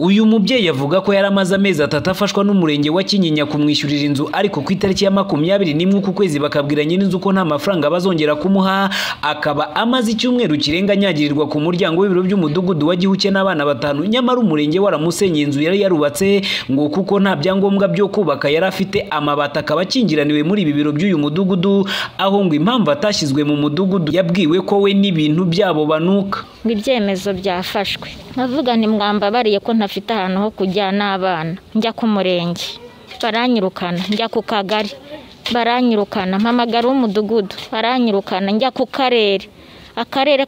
uyu mubyeyi avuga ko yari amaze amezi atatu afashwa n'umurenge wa kinyinya kumwishyurira inzu ariko ku itariki ya makumyabiri n'imwe uku kwezi bakabwira nyir'inzu ko nta mafaranga bazongera kumuha akaba amaze icyumweru kirenga anyagirirwa ku muryango w'ibiro by'umudugudu wa gihuke n'abana batanu nyamara umurenge waramusenye inzu yari yarubatse ngo kuko nta byangombwa byo kubaka yari afite amabati akaba akingiraniwe muri ibi biro by'uyu mudugudu aho ngo impamvu atashyizwe mu mudugudu yabwiwe ko we n'ibintu byabo banuka ngo ibyemezo byafashwe navuga nti mwambabariye ko ntafite ahantu ho kujya n'abana njya ku murenge baranyirukana njya ku kagari baranyirukana mpamagara w'umudugudu baranyirukana njya ku karere akarere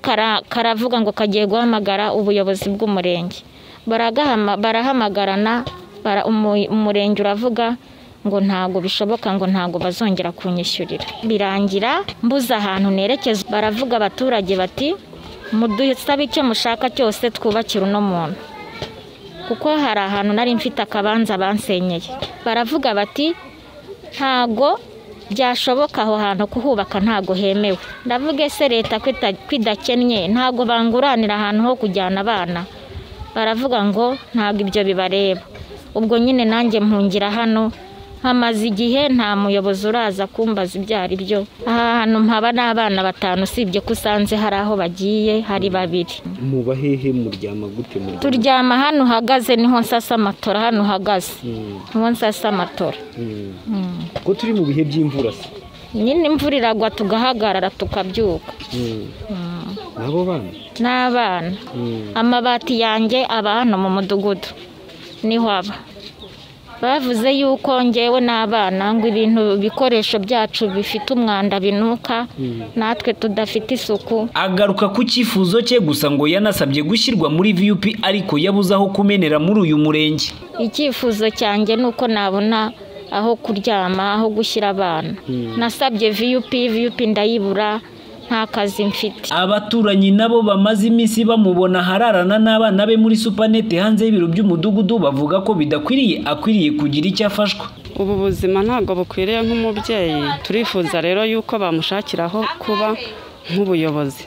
karavuga ngo kagiye guhamagara ubuyobozi bw'umurenge barahamagarana umurenge uravuga ngo ntabwo bishoboka ngo ntabwo bazongera kunyishyurira birangira mbuze ahantu nerekeza baravuga abaturage bati mudusabe icyo mushaka cyose twubakira uno muntu kuko hari ahantu nari mfite akabanza bansenyeye baravuga bati ntago byashoboka aho hantu kuhubaka ntago hemewe ndavuga ese leta ko idakennye ntago banguranira ahantu ho kujyana abana baravuga ngo ntabwo ibyo bibareba ubwo nyine nanjye mpungira hano hamaze igihe nta muyobozi uraza kumbaza ibyo ari byo aha hantu mpaba n'abana batanu usibye ko usanze hari aho bagiye hari babiri muba hehe muryama gute muryama turyama hano uhagaze niho nsasa amatora hano uhagaze niho nsasa amatora kuko turi mu bihe by'imvura se nyine imvura iragwa tugahagarara tukabyuka n'abo bana n'abana amabati yanjye aba hano mu mudugudu niho aba bavuze yuko ngewe n'abana ngo ibintu bikoresho byacu bifite umwanda binuka natwe tudafite isuku agaruka ku cyifuzo cye gusa ngo yanasabye gushyirwa muri viyupi ariko yabuze aho kumenera muri uyu murenge icyifuzo cyanjye ni uko nabona aho kuryama aho gushyira abana nasabye viyupi viyupi ndayibura nta kazi mfite abaturanyi nabo bamaze iminsi bamubona hararana n'abana be muri supanete hanze y'ibiro by'umudugudu bavuga ko bidakwiriye akwiriye kugira icyo afashwa ubu buzima ntabwo bukwiriye nk'umubyeyi turifuza rero yuko bamushakira aho kuba nk'ubuyobozi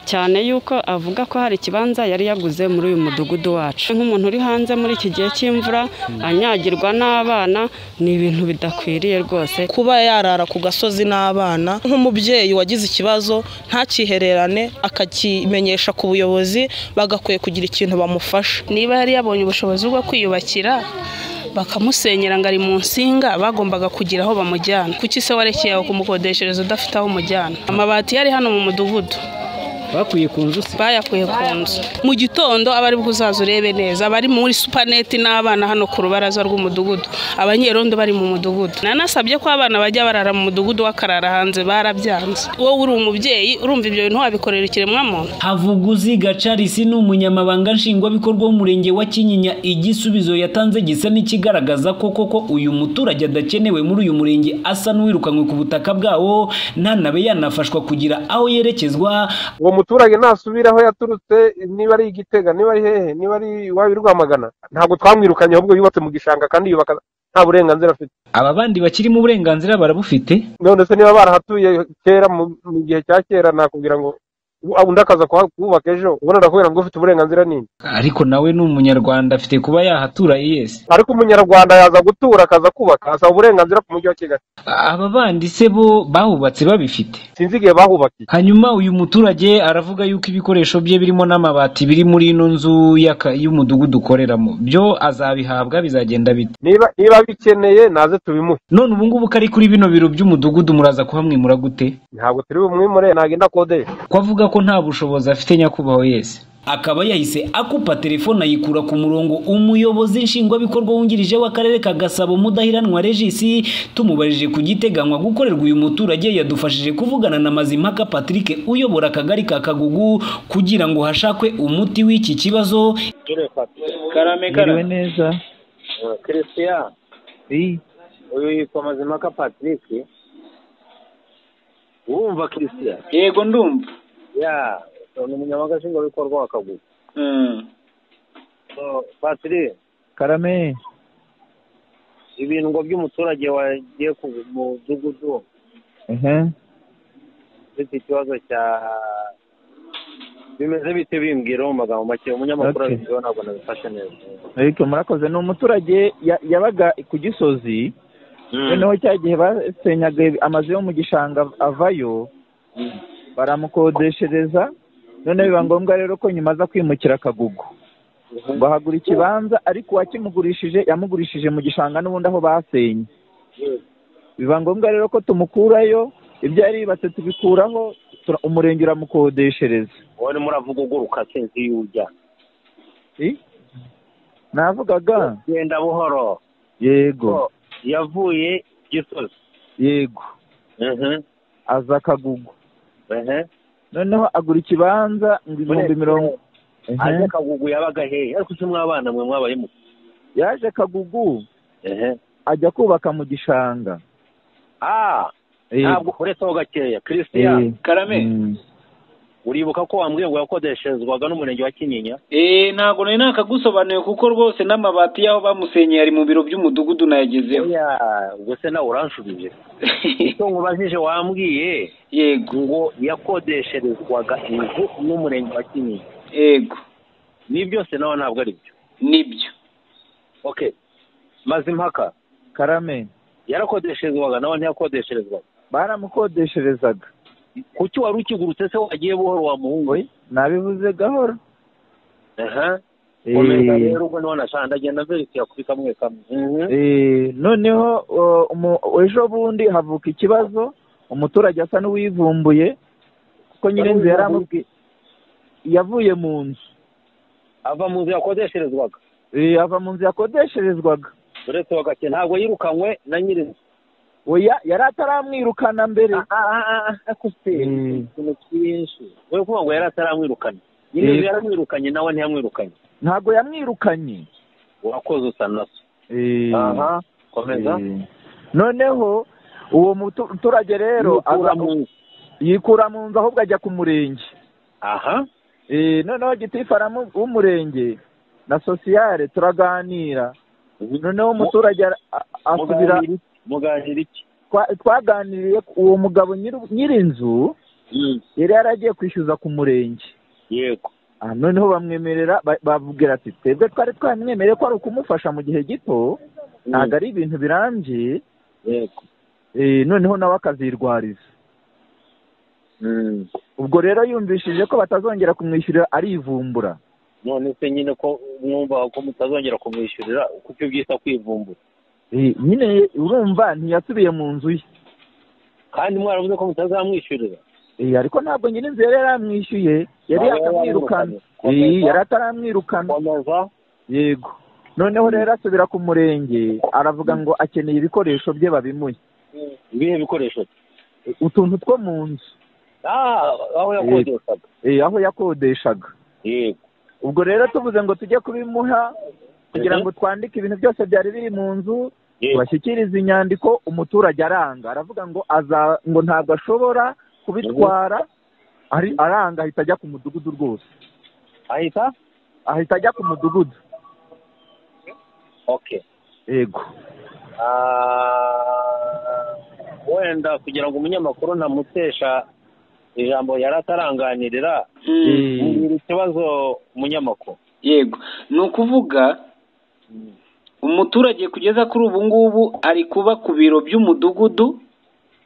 cyane yuko avuga ko hari ikibanza yari yaguze muri uyu mudugudu wacu nk'umuntu uri hanze muri iki gihe cy'imvura anyagirwa n'abana ni ibintu bidakwiriye rwose kuba yarara ku gasozi n'abana nk'umubyeyi wagize ikibazo ntakihererane akakimenyesha ku buyobozi bagakwiye kugira ikintu bamufasha niba yari yabonye ubushobozi bwo kwiyubakira bakamusenyera ngo ari mu nsinga bagombaga kugira aho bamujyana kuki se warekeye aho kumukodeshereza udafite aho umujyana amabati yari hano mu mudugudu bakwiye ku nzu se bayakuye ku nzu mu gitondo aba ari bwo uzaza urebe neza abari muri supaneti n'abana hano ku rubaraza rw'umudugudu abanyerondo bari mu mudugudu nanasabye ko abana bajya barara mu mudugudu w'akarara hanze barabyanze wowe uri umubyeyi urumva ibyo bintu wabikorera ikiremwa muntu havuguzi gacarisi ni umunyamabanga nshingwabikorwa w'umurenge wa kinyinya igisubizo yatanze gisa n'ikigaragaza ko koko uyu muturage adakenewe muri uyu murenge asa n'uwirukanywe ku butaka bwawo ntanabe yanafashwa kugira aho yerekezwa umuturage nasubira aho yaturutse niba ari igitega niba ari hehe niba ari iwabo rwamagana ntabwo twamwirukanye ahubwo yubatse mu gishanga kandi yubaka nta burenganzira afite aba bandi bakirimo uburenganzira barabufite none se niba barahatuye kera mu gihe cya kera nakubwira ngo undi akaza kuhubaka ejo ubona arakubwira ngo ufite uburenganzira nini ariko nawe ni umunyarwanda afite kuba yahatura yese ariko umunyarwanda yaza gutura akaza kubaka asaba uburenganzira ku mujyi wa kigali aba bandi se bo bahubatse babifite sinzi igihe bahubakiye hanyuma uyu muturage aravuga yuko ibikoresho bye birimo n'amabati biri muri ino nzu y'aka- y'umudugudu ukoreramo byo azabihabwa bizagenda bite niba niba abikeneye naze tubimuhe none ubu ngubu ko ari kuri bino biro by'umudugudu muraza kuhamwimura gute ntabwo turi bumwimure ntagenda akodesha ko avuga ko nta bushobozi afite nyakubahwa yese akaba yahise akupa telefone ayikura ku murongo umuyobozi nshingwabikorwa wungirije w'akarere ka gasabo mudahiranwa regisi tumubarije ku giteganywa gukorerwa uyu muturage yadufashije kuvugana na mazimpaka patrick uyobora akagari ka kagugu kugira ngo hashakwe umuti w'iki kibazo karame Mwiriwe karame neza christian iyi uyu yitwa mazimaka patrick wumva christian yego ndumva ya ni umunyamabanga nshingwabikorwa wa kagugu So, patrick karame ibintu ngo by'umuturage wagiye ku mudugudu ehe ufite ikibazo cya bimeze bite bimbwiraho mu magambo make umunyamakuru Okay. abibwiwe ntabwo nabifashe neza ariko murakoze ni umuturage ya- yabaga ku gisozi Mm. noneho cya gihe basenyaga amazu yo mu gishanga avayo baramukodeshereza noneho biba ngombwa rero ko nyuma aza kwimukira akagugu ngo ahagura ikibanza ariko uwakimugurishije yamugurishije mu gishanga n'ubundi aho basenye biba ngombwa rero ko tumukurayo ibyo yari yubatse tubikuraho tura- umurenge uramukodeshereza wowe urimo uravuga uguruka sinzi iyo ujya I? navugaga genda buhoro yego ko yavuye gisozi yego Mhm. aza akagugu Ehe. noneho agura ikibanza ngo ibihumbi mirongo aje Ehe. kagugu yabaga hehe ariko se mwabana mwe mwabayemo yaje kagugu ehe ajya kubaka mu gishanga ah Eh, ntabwo uretse gakeya christian eh, Karame mm. uribuka ko wambwiye ngo yakodesherezwaga n'umurenge wa kinyinya eee ntabwo nari nakagusobanuye kuko rwose n'amabati y'aho bamusenyeye ari mu biro by'umudugudu nayagezeho oya ubwo se nawe uranshubije icyo nkubajije wambwiye yego ngo yakodesherezwaga inzu n'umurenge wa kinyinya yego ni byose nawe ntabwo ari byo nibyo okay mazimpaka karame yarakodesherezwaga nawe ntiyakodesherezwaga baramukodesherezaga kuki wari ukigurutse se wagiye buhoro wa muhungu we nabivuze gahoro aha Eh, komeza rero ubwo niho nashanda genda verifiya kuri kamwe kamwe Mhm. eh, noneho o, umu- ejo bundi havuka ikibazo umuturage asa n'uwivumbuye kuko nyine inzu yari amubwiye yavuye mu nzu ava mu nzu yakodesherezwaga Eh, ava mu nzu yakodesherezwaga uretse bagake ntabwo yirukanywe na nyir'inzu oya yari ataramwirukana mbere Mm. ikintu cyinshi we kuvuga ngo yari ataramwirukanye nyir'inzu Eh. yaramwirukanye nawe ntiyamwirukanye ntabwo yamwirukanye urakoze usa na so Eh, aha komeza Eh, noneho uwo mutu- muturage rero yikura aza- mu nzu yikura mu nzu ahubwo ajya ku murenge aha Eh, noneho gitifu aramu- w'umurenge na sosiyare turaganira noneho umuturage ara- a- asubira muganira iki muganira iki twa- twaganiriye uwo mugabo nyiri- nyir'inzu Mm. yari yaragiye kwishyuza ku murenge yego Ah, noneho bamwemerera ba- bavugira ati twebwe twari twamwemereye ko ari ukumufasha mu gihe gito ntabwo ari ibintu birambye yego Eh, noneho nawe akazirwariza Mm. ubwo rero yumvishije ko batazongera kumwishyurira arivumbura none se nyine ko mwumva ko mutazongera kumwishyurira kuko ibyo byita kwivumbura Eh, nyine urumva ntiyasubiye mu nzu ye kandi mwaravuze ko mutazamwishyurira Eh, ariko ntabwo nyine inzu yari yaramwishyuye yari Ntabwo yakamwirukana yari Eh, yamwirukanye. yari ataramwirukana komeza yego noneho rero asubira ku murenge aravuga ngo akeneye ibikoresho bye babimuhe ibihe bikoresho Eh, utuntu two mu nzu Ah, aho yakodeshaga Eh, aho yakodeshaga yego ubwo rero tuvuze ngo tujye kubimuha kugira ngo twandike ibintu byose byari biri mu nzu yego bashyikiriza inyandiko umuturage aranga aravuga ngo aza ngo ntabwo ashobora kubitwara ari aranga ahita ajya ku mudugudu rwose ahita ahita ajya ku mudugudu okay yego Ah, wenda kugira ngo umunyamakuru ntamutesha ijambo yari ataranganirira Eh, mbwira ikibazo umunyamakuru yego ni ukuvuga umuturage kugeza kuri ubu ngubu ari kuba ku biro by'umudugudu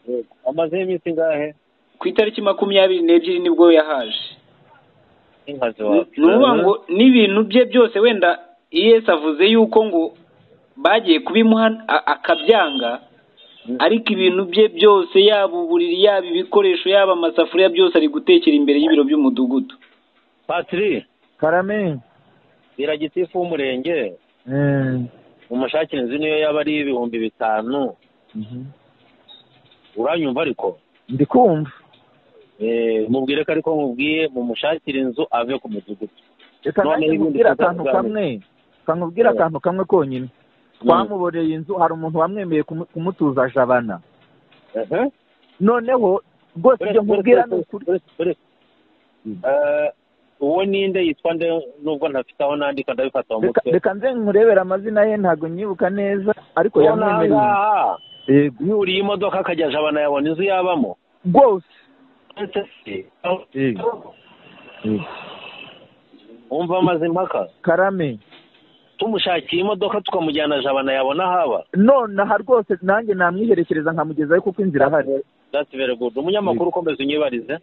Yego. amazeho iminsi ingahe ku itariki makumyabiri n'ebyiri nibwo yahaje inkazi Ni- ni ukuvuga ngo n'ibintu bye byose wenda iyesi avuze yuko ngo bagiye kubimuha a- akabyanga ariko ibintu bye byose yaba uburiri yaba ibikoresho yaba amasafuriya byose ari gutekera imbere y'ibiro by'umudugudu patiri karame bira gitifu w'umurenge eh, umushakire inzu niyo yaba ari ibihumbi bitanu mhm. uranyumva ariko ndi kumva Eh, mubwire ko ariko mubwiye mumushakire inzu ave ku mudugudu reka Noneho nanjye ibindi nkubwire akantu tuzabigana. kamwe kankubwira Yeah. akantu kamwe konyine Mm. twamuboreye inzu hari umuntu wamwemeye kumu- kumutuza jabana ehe noneho rwose ibyo nkubwira ni ukuri uwo ninde yitwa nde nubwo ntafite aho nandika ndabifata mu Reka- mutwe reka nze nkurebere amazina ye ntabwo nyibuka neza ariko uwo yamwemereye inzu. nangaha yego yuriye imodoka akajya jabana yabona inzu yabamo rwose Ese se, Eh. wumva amaze impaka karame tumushakiye imodoka tukamujyana jabana yabona haba nonaha rwose nanjye namwiherekereza nkamugezayo kuko inzira ahari that's very good umunyamakuru ukomeza unyibarize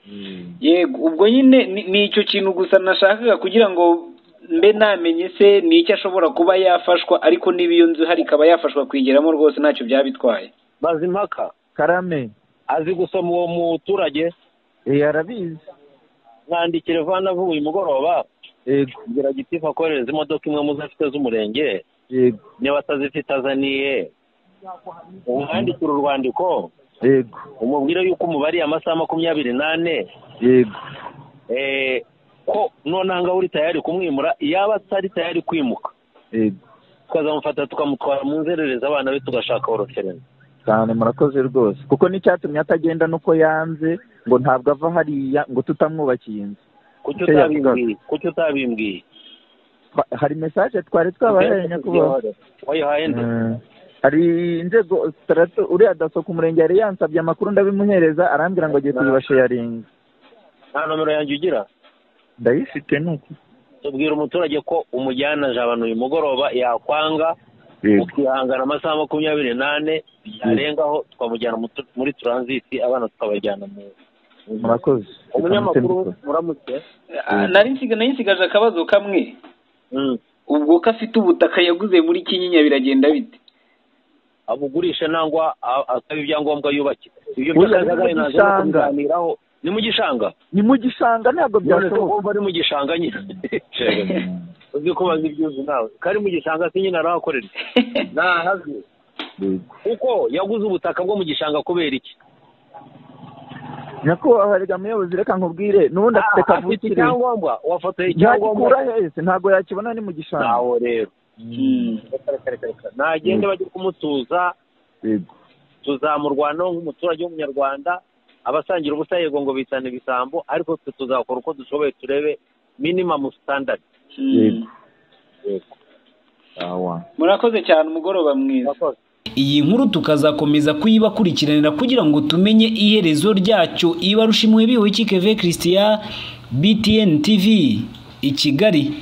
yego ubwo nyine ni- ni icyo kintu gusa nashakaga kugira ngo mbe namenye se ni icyo ashobora kuba yafashwa ariko niba iyo nzu ihari ikaba yafashwa kuyigeramo rwose ntacyo byaba bitwaye maze impaka karame azi gusoma uwo muturage eh, arabizi mwandikire vana vuba uyu mugoroba yego ngira gitifu akorereza imodoka imwe muzo afite z'umurenge yego niba atazifite azaniye umwandikire urwandiko yego umubwire yuko umubariye amasaha makumyabiri n'ane yego eh, ko nonaha ngaho uri tayari kumwimura yaba atari tayari kwimuka yego tukazamufata tukamutwara mu nzererezi abana be tugashaka oroferense cyane murakoze rwose kuko n'icyatumye atagenda nuko yanze ngo ntabwo ava hariya ngo tutamwubakiye inzu kuki Icyo utabimbwiye kuki utabimbwiye Twa- hari mesaje twari twabahaye nyakubahwa wayihaye nde Mm. hari inzego sitarato uriya daso ku murenge yari yansabye amakuru ndabimuhereza arambwira ngo agiye kuyibashayaringa nta nomero yanjye ugira ndayifite nuko tubwira umuturage ko umujyana jabana uyu mugoroba yakwanga ukihangana amasaha makumyabiri n'ane byarengaho tukamujyana mu- muri turansiti abana tukabajyana mu murakoze umunyamakuru Mutsinzi. muramutse Ah, nari nsiga- nari nsigaje akabazo kamwe Mm. ubwo ko afite ubutaka yaguze muri kinyinya biragenda bite abugurishe nangwa a- asaba ibyangombwa yubakira ibyo Oya, byakajagari ni mu naje no gishanga. kubiganiraho ni mu gishanga ni mu gishanga ntabwo none se byashoboka kumva ari mu gishanga nyine uzi ko bazi ibyuzi nawe kari mu gishanga se nyine arahakorera ntahazi Yego. kuko yaguze ubutaka bwo mu gishanga kubera iki nyakubahwa reka muyobozi reka nkubwire n'ubundi afite Ah, afite kavukire icyangombwa wafotoye ntagikura icyangombwa hese ntabwo yakibona ni mu gishanga ntawo rero Reka, reka, reka, reka. nagende bajye kumutuza Yego. tuzamurwanaho nk'umuturage w'umunyarwanda abasangira ubusa yego ngo bitana ibisambo ariko twe tuzakora uko dushoboye turebe minimamu standard Yego. Yego. Awa. murakoze cyane umugoroba mwiza Murakoze. iyi nkuru tukazakomeza kuyibakurikiranira kugira ngo tumenye iherezo ryacyo ibarushimwe biwe keve christian btn tv i kigali